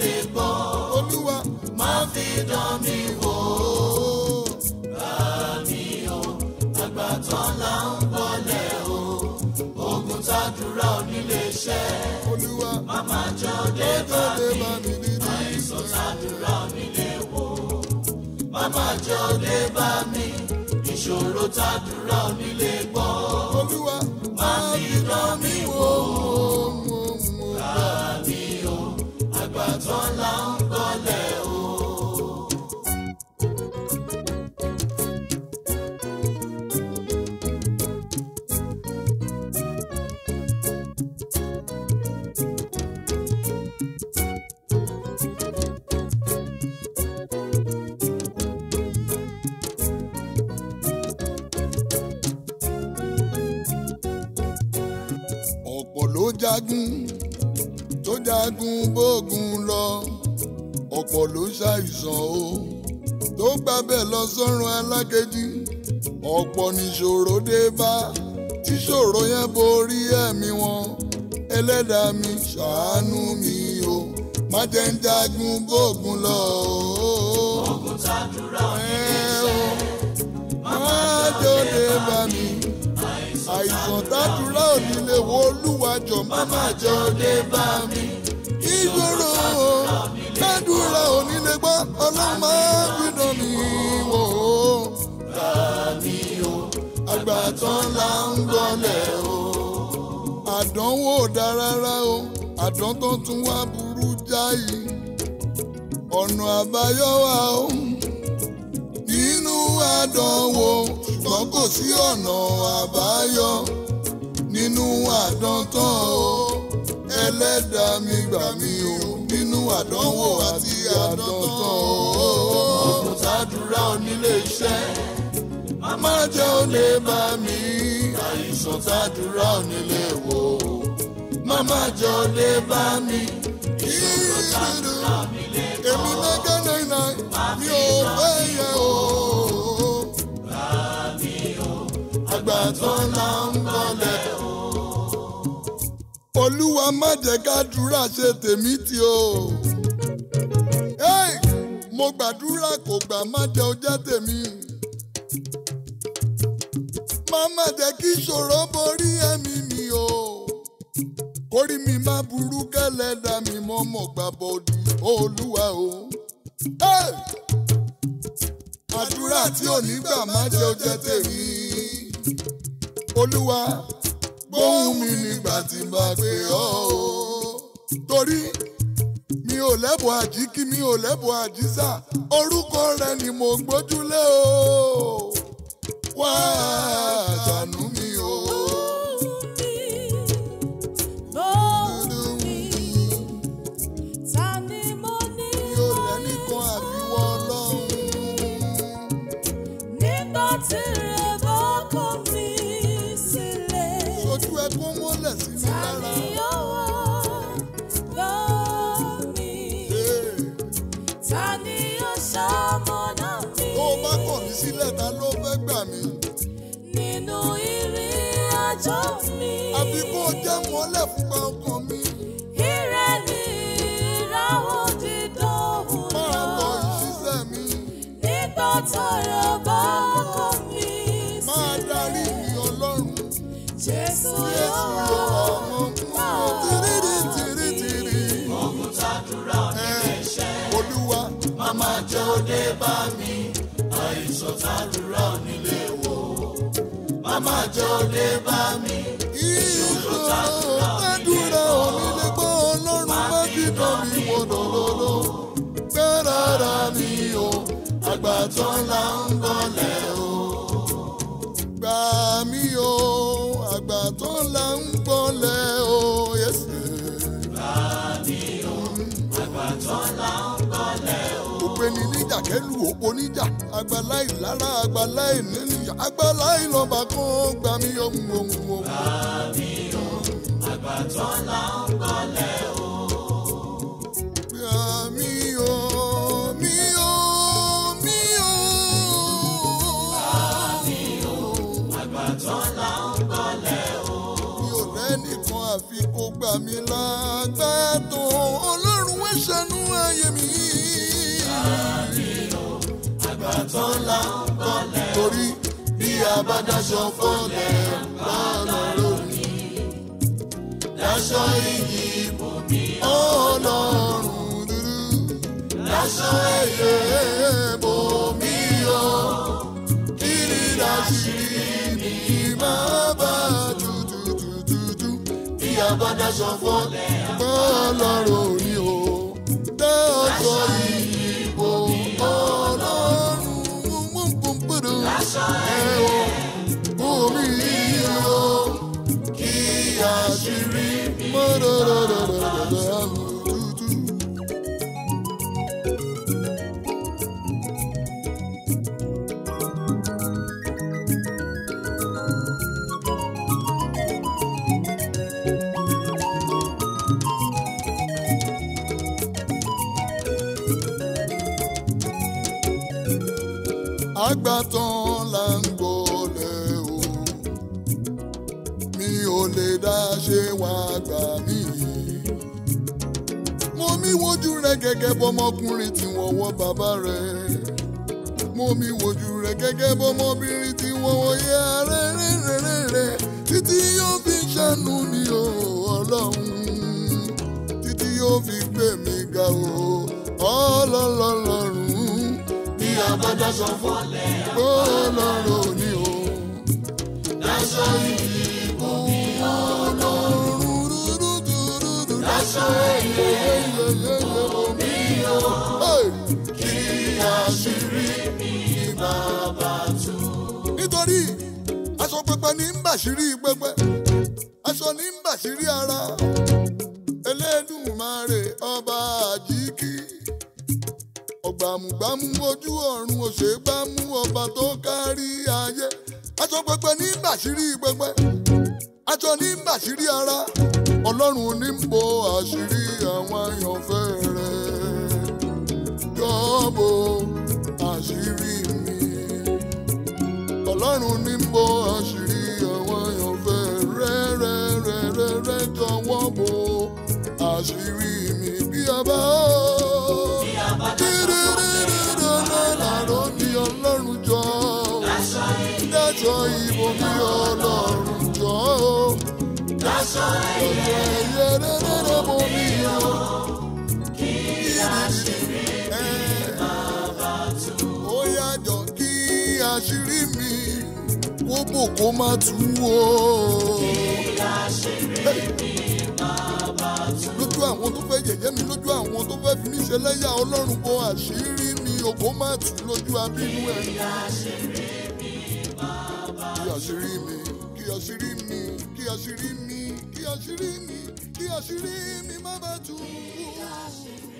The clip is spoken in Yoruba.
lè gbọ́ olúwa má fi dán mi wò bá mi o àgbà tán là ń bọ́lẹ̀ o ogun tàdúrà onílé ṣẹ́ olúwa màmá jọ dé bá tó lè mi bá mi nínú àìsàn tàdúrà onílé wò màmá jọ dé bá mi ìṣòro tàdúrà onílé gbọ́ olúwa má fi dán mi wò bá mi o àgbà tán là ń bọ́lẹ̀ o. ọ̀pọ̀ ló jagun tó jagun bógun lọ ọ̀pọ̀ ló ṣàìsàn o tó gbàbẹ̀ lọ sọ́run alákejì ọ̀pọ̀ níṣòro dé bá tíṣòro yẹn borí ẹ̀mí wọn ẹlẹ́dàá mi ṣàánú mi o má jẹ́ ń jagun bógun lọ o. ogun tàdúrà Ẹ o, má jẹ́ ó dé bá mi àìsàn tàdúrà ò ní lè wo olúwàjọ má má jẹ́ ó dé bá mi. ìṣòro tàdúrà ò ní lè gbọ́ ọlọ́run máa ń gbìdán mi wò ó. mi o àgbà tán là ń gbọ́lẹ̀ o. àdánwò ò dá rárá o àdán tó tún wá burú jáì. ọ̀nà àbáyọ wà o nínú àdánwò ṣùgbọ́n kò sí ọ̀nà àbáyọ nínú àdán tán o ẹlẹ́dàá mi gbà mí o nínú àdánwò àti àdán tán o. ogun tàdúrà onílé iṣẹ́ má jẹ́ ó lè bá mi àìsàn tàdúrà onílé wò màmá jọ lè bá mi ìṣòro tàdúrà mi lè èmi mẹ́gẹ́ náírà mi ò fẹ́ yẹ o. àgbà tán là ń bọ̀lẹ̀ o. olúwa má jẹ́ kádùúrà ṣe tèmi tì o. Hey! mo gbàdúrà kò gbà má jẹ́ ó jẹ́ tèmi. má má jẹ́ kí ìṣòro borí ẹ̀mí mi o. kórìí mi má burú kẹ́lẹ́dà mi mọ́ mọ́ gbà bọ́ọ̀dù olúwa o. Hey! àdúrà tí ò ní gbà má jẹ́ ó jẹ́ tèmi. olúwa gbóhùn mi nígbà tí n bá pè ọ́ o. torí mi ò lẹ́bùn àjíkí mi ò lẹ́bùn àjísà orúkọ rẹ ni mo gbójúlé o. wá ṣàánú mi o. mi ò lẹ́nìkan àfiwọ́ ọlọ́run. ojú ẹ kó mọ́lẹ̀ sí mi lára. Hey! tó o bá kọ̀ mí sílẹ̀ ta ló fẹ́ gbà mí. Nínú ìrìn àjò mi. àbí kó o jẹ́ mọ́lẹ̀ fúnpa ọkàn mi. Ire ni ìràwọ̀ dídán máa tọ òwúrọ̀. ìṣiṣẹ́ mi. Nígbà tọrọ bá kọ mí máa darí sílẹ̀. mi ọlọ́run. Jésù Jésù yóò yóò ọmọ kúrò tìrìrì tìrì tìrì. ogun tàdúrà onílé iṣẹ́ Olúwa màmá jọ dé bá mi àìsàn tàdúrà onílé wò màmá jọ dé bá mi ìṣòro tẹ́dúrà òní lè gbọ́ ọlọ́run má fi dán mi wò lọ́lọ́lọ́. Gbẹ́rara mi o, àgbà tán là ń bọ̀lẹ̀ o. Gbà mí o, àgbà tán là ń bọ̀lẹ̀ o. Yẹ́sì. òpeni níjà kẹlu òpó níjà àgbàlá ìlara àgbàlá ìníníjà àgbàlá ìlọba kan gbà mí ohun ohun ohun. Gbà mí o, mí o, mí o. mi ò rẹ́nìkan àfi kó gbà mí lágbàtàn ọlọ́run wẹ́ ṣàánú ayé mi. àgbàtàn là ń bọ̀lẹ̀ torí bí a bá daṣọ fọ́lẹ̀ lọ́nà lónìí daṣọ iyì ibòmí ọlọ́run dúdú daṣọ ẹ̀yẹ ibòmí o kí ni dáṣírí mi máa bá dúdúdúdúdú bí a bá daṣọ fọ́lẹ̀ ọlọ́run ni o dáṣọ ìbò ọlọ́run gbọ̀ngbọ̀ngbọ̀dọ̀ ẹ̀wọ̀ omi o kí àṣírí mi mọ́dọ̀dọ̀dọ̀dọ̀dọ̀ dúdú. àgbàtàn là ń gbọ́lẹ̀ o mi ò lè dá ṣe wá gbà mí. mo mi wojú rẹ gẹ́gẹ́ bọ́mọkùnrin tí wọ́n wọ́ bàbá rẹ̀ mo mi wojú rẹ gẹ́gẹ́ bọ́mọbìnrin tí wọ́n wọ́ yẹ rẹ̀ rẹ̀ rẹ̀ rẹ̀ rẹ̀ títí yóò fi ṣàánú mi o ọlọ́run títí yóò fi gbé mi ga o ọlọ́lọ́lọ́run bí a bá daṣọ fọ́lẹ̀ ọlọ́run ni o. daṣọ iyì ibòmí daṣọ ẹ̀yẹ ibòmí o kí àṣírí mi máa bá tú. nítorí aṣọ pẹpẹ ní ń bàṣírí pẹpẹ aṣọ ní ń bàṣírí ara Elédùmarè ọba àjíkì ọgbàmùgbàmù ojú ọ̀run òṣègbàmù ọba tó kárí ayé aṣọ pẹpẹ ní ń bàṣírí pẹpẹ aṣọ ní ń bàṣírí ara ọlọ́run ní ń bo àṣírí àwọn àyànfẹ́ rẹ̀ jọ́bọ̀ àṣírí mi ọlọ́run ní ń bo àṣírí àwọn àyànfẹ́ rẹ̀ rẹ̀ rẹ̀ rẹ̀ rẹ̀ jọ̀wọ́ bo àṣírí mi bí a bá làró ní ọlọ́run jọ dájọ́ ìbò mi ọlọ́run jọ daṣọ ẹ̀yẹ ẹ̀yẹ rẹ̀rẹ̀rẹ̀ bò mí o. kí àṣírí ó yàjọ kí àṣírí mi kó bò kó má tú o. lójú àwọn tó fẹ́ yẹ̀yẹ́ mi lójú àwọn tó fẹ́ fi mí ṣe lẹ́yà ọlọ́run kó àṣírí mi ò kó má tú lójú abínú ẹ̀. kí àṣírí mi kí àṣírí mi kí àṣírí mi kí àṣírí mi kí àṣírí mi má bàa tú.